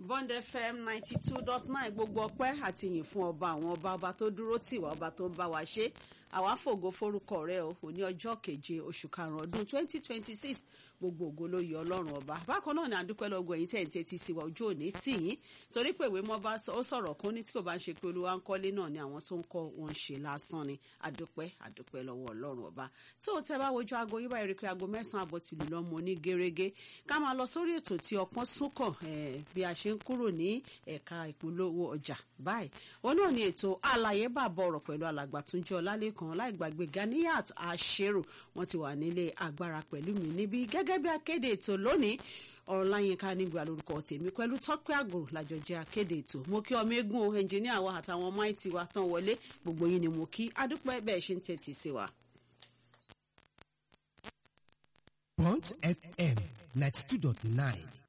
bond fm ninety two dot nine gbogbo ọpẹ́ àti yìn fún ọba àwọn ọba ọba tó dúró tì wá ọba tó ń bá wa ṣe àwa fògo forúkọ rẹ̀ o òní ọjọ́ keje oṣù karùnún ọdún twenty twenty six gbogbo ògo ló yẹ ọlọ́run ọba bákan náà ni àdúpẹ́ lọ́gọ́ ẹ̀yìn tẹ̀ ń tẹ́tí sí wa ojú òní tì yín torí pé ìwé mọ́ bá ó sọ̀rọ̀ kún ní tí kò bá ń ṣe pé olúwa ń kọ́lé náà ni àwọn tó ń kọ́ wọn ṣe lásán ni àdúpẹ́ àdúpẹ́ lọ́wọ́ ọlọ́run ọba tó o tẹ́ bá wojú aago yín báyìí rí pé aago mẹ́sàn-án àbọ̀ tìlú lọ́mọ ní gẹ́rẹ́gẹ́ ká máa lọ sórí ètò tí ọpọ́n súnkàn bí a ṣe ń kúrò ní ẹ̀ka ìpolówó ọjà báyìí òun náà ni ètò àlàyé bàbá ọ̀rọ̀ pẹ̀lú alàgbà Túnjí Ọlálékan láì gbàgbé Ganiyat Àṣẹrò wọn ti wà nílé agbára pẹ̀lú mi níbí gẹ́gẹ́ bí akéde ètò lónìí ọ̀rọ̀láyínká nígbà lórúkọ tèmi pẹ̀lú tọ́pẹ́ àgòrò lájọ jẹ́ akéde ètò mo kí ọmọ eégún o ẹnjìníà wa àtàwọn máìtì wa tán wọlé gbogbo yín ni mo kí adúpẹ́ bẹ́ẹ̀ ṣe ń tẹ̀tì sí wa. Bond FM ninety two dot nine